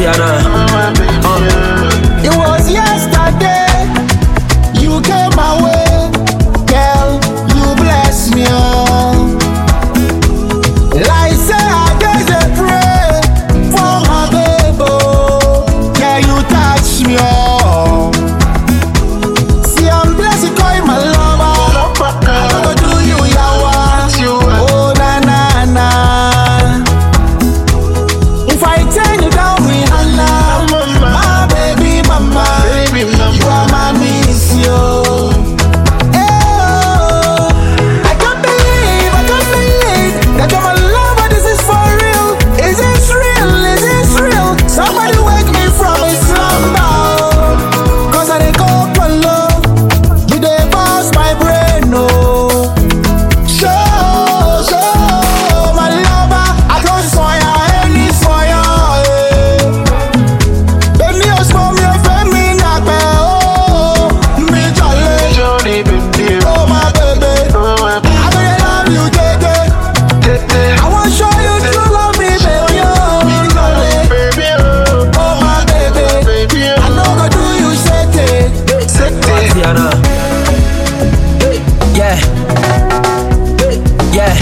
Tatiana. Uh. It was yesterday you came my way, girl. You bless me, oh. Like say I just a pray for my baby, oh. yeah, you touch me, oh. See, I'm blessed, call my lover. I go do you, yawa. Oh, na na na. If I turn you down, Rihanna, my baby mama, you are my miss, yo. Oh, I can't believe, I can't believe that you're my lover. This is for real. Is this real? Is this real? Somebody wake me from a slumber. Cause I dey go for love. You dey boss my brain, oh. Show, show, my lover. I don't soya, any soya, eh. Èmi ò sọ mi ò fẹ́ mi nàgbẹ́, oh. Mi jọ̀lẹ̀, oh my baby. I really love you, jẹ́jẹ́. I wan show you true love me, baby, oh. Mi jọ̀lẹ̀, oh my baby. I no go do you shete. Tatiana. Yeah. Yeah.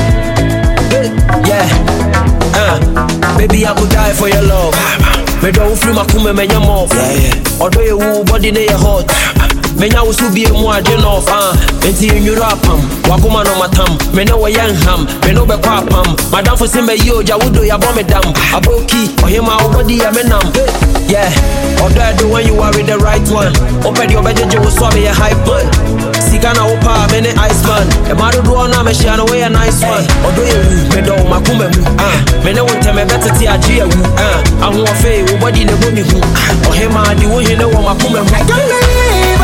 Yeah. Uh. Baby, I could die for your love. Me don't feel my kume me nyam off. Although you woo body ne your hot. Me nya wo so bie mu ade no off. Ah. Enti enwuru apam. Wakoma no matam. Me ne wo yan ham. Me no be kwa apam. Madam for say me yo ja wodo ya bo me dam. Aboki, ohima wo body ya me nam. Yeah. Although I do when you are with the right one. Open your bedroom, wo so be a hype man. Sika na wopa me ne Iceman. E ma do do na me share no way a nice one. Odo ye wu, me do makuma mu. Ah, me ne wonte me better ti agye awu. Ah, aho ofe wo body ne bo mi hu. Ohima di wo hene wo makuma mu. I can't believe,